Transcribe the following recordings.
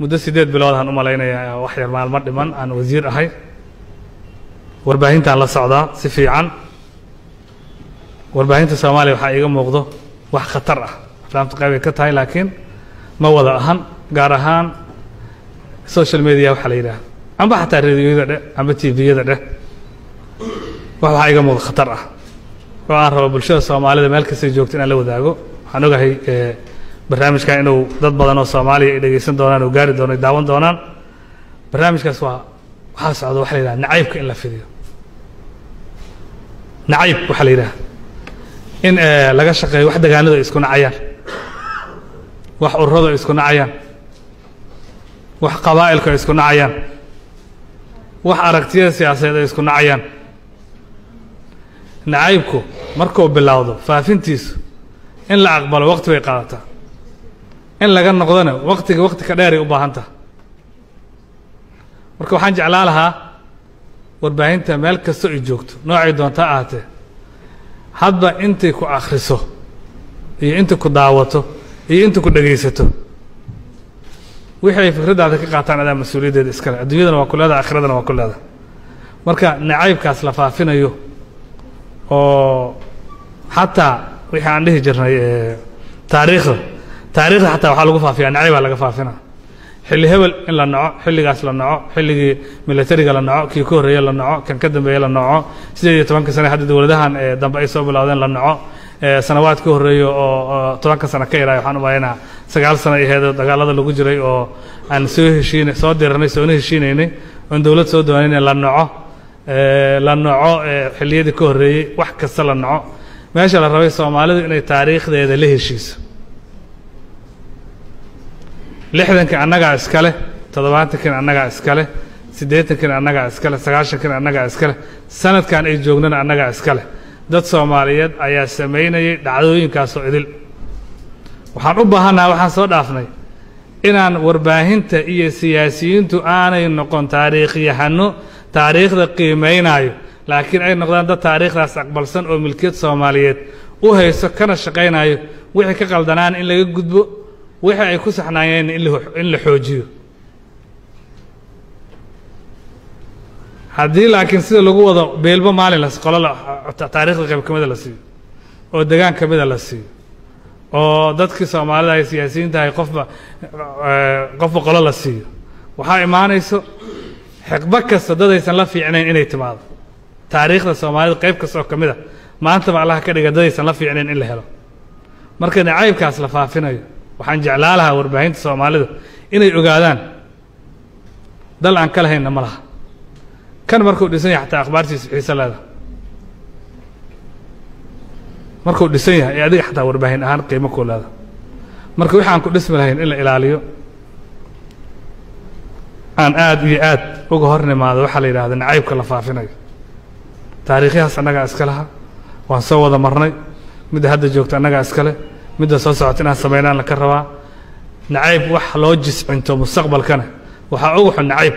muddo siddeed bilood aan u malaynayaa wax yar maalmo dhiman aan wasiir ahay warbaahintaan la socdaa si fiican warbaahinta soomaaliya waxaa iiga muuqdo wax khatar ah aflaamta qayb ay ka tahay laakiin ma wada ahan gaar ahaan social media waxaa la yidhaha amba xataa radioyada dheh amba tviyada dheh wax waxaa iiga muuqdo khatar ah oo aan rabo bulshada soomaalida meel kastay joogto inaan la wadaago waxaan ogahay barnaamijkan inuu dad badan oo soomaaliya ay dhegaysan doonaan oo gaari doono ay daawan doonaan barnaamijkaas waa waxaa socda waxa la yidhaha nacaybka in la fidiyo nacayb waxaa la yidhaha in laga shaqeeyo wax degaanadu ay isku nacayaan wax ururadu ay isku nacayaan wax qabaa'ilku ay isku nacayaan wax aragtiyada siyaasadeed ay isku nacayaan nacaybku markuu bilowdo faafintiisu in la aqbalo waqti bay qaadataa in laga noqdona waqtiga waqti ka dheeray u baahan taha marka waxaan jeclaan lahaa warbaahinta meel kastoo ay joogto noocay doonta ahaatee hadba intay ku akhriso iyo inta ku daawato iyo inta ku dhegaysato wixii ay fikraddaada ka qaataan adaa mas-uuliyaddeeda iskale adduunyadana waa ku leedaha aakhiradana waa ku leedaha marka nacaybkaas la faafinayo oo xataa wixii aan dhihi jirnay taariikhda taariikhda xataa waxaa lagu faafiya nacaybaa laga faafina xilli hebel in la naco xilligaas la naco xilligii militariga la naco kii ka horreeye la naco kan ka dambeeye la naco sideed iyo tobanka sane hadda dowladahan dambe ay soo bilowdeen la naco sanawaad ka horreeya oo tobanka sano ka yaray waxaan u malaynaa sagaal sano ay aheed dagaalada lagu jiray oo aan soo heshiinay soo diranay soona heshiinaynay oon dowlad soo doonaynay la naco la naco xilliyadii ka horreeyey wax kasta la naco meesha la rabay soomaalidu inay taariikhdeeda la heshiiso lixdankii annagaa iskale toddobaatankiina annagaa iskale siddeetankiina annagaa iskale sagaashankiina annagaa iskale sanadkan ay joognana annagaa iskale dad soomaaliyeed ayaa samaynayay dhacdooyinkaasoo idil waxaan u baahannaha waxaan soo dhaafnay inaan warbaahinta iyo siyaasiyiintu aanay noqon taariikhyahano taariikhda qiimaynaayo laakiin ay noqdaan dad taariikhdaas aqbalsan oo milkiyad soomaaliyeed u hayso kana shaqaynayo wixii ka qaldanaan in laga gudbo wixii ay ku saxnaayeen in la xoojiyo haddii laakiin sida lagu wado beelbo maalin las qolo taariikhda qayb ka mida la siiyo oo degaan ka mida la siiyo oo dadkii soomaalida ay siyaasiyiinta ahay qofba qofba qolo la siiyo waxaa imaanayso xiqbo kasta dadaysan la fiicnayn inay timaado taariikhda soomaalida qayb kasta oo ka mid a maantaba allaha ka dhiga dadaysan la fiicnayn in la helo marka nacaybkaas la faafinayo waxaan jeclaa lahaa warbaahinta soomaalida inay ogaadaan dal aan ka lahaynna ma laha kan markuu dhisan yahay xataa akhbaartiisu xiise leeda markuu dhisan yahay ee adiga xataa warbaahin ahaan qiimo kuu leeda marka wixi aan ku dhismi lahayn in la ilaaliyo aan aad iyo aad uga hor nimaado waxaa la yidhahda nacaybka la faafinayo taariikhyahaas annagaa iska laha waan soo wada marnay midda hadda joogta annagaa iskale midda soo socota inaan samaynaan laka rabaa nacayb wax loo jiscinto mustaqbalkana waxaa ugu xun nacayb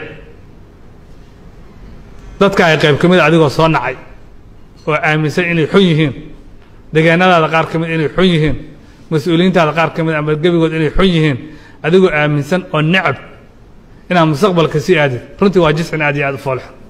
dadka ay qayb ka mid a adigoo soo nacay oo aaminsan inay xun yihiin degaanadaada qaar ka mid inay xun yihiin mas-uuliyiintaada qaar ka mid ama gebigood inay xun yihiin adigoo aaminsan oo necab inaad mustaqbalka sii aadid runtii waa jiscin aad iyo aad u foolxun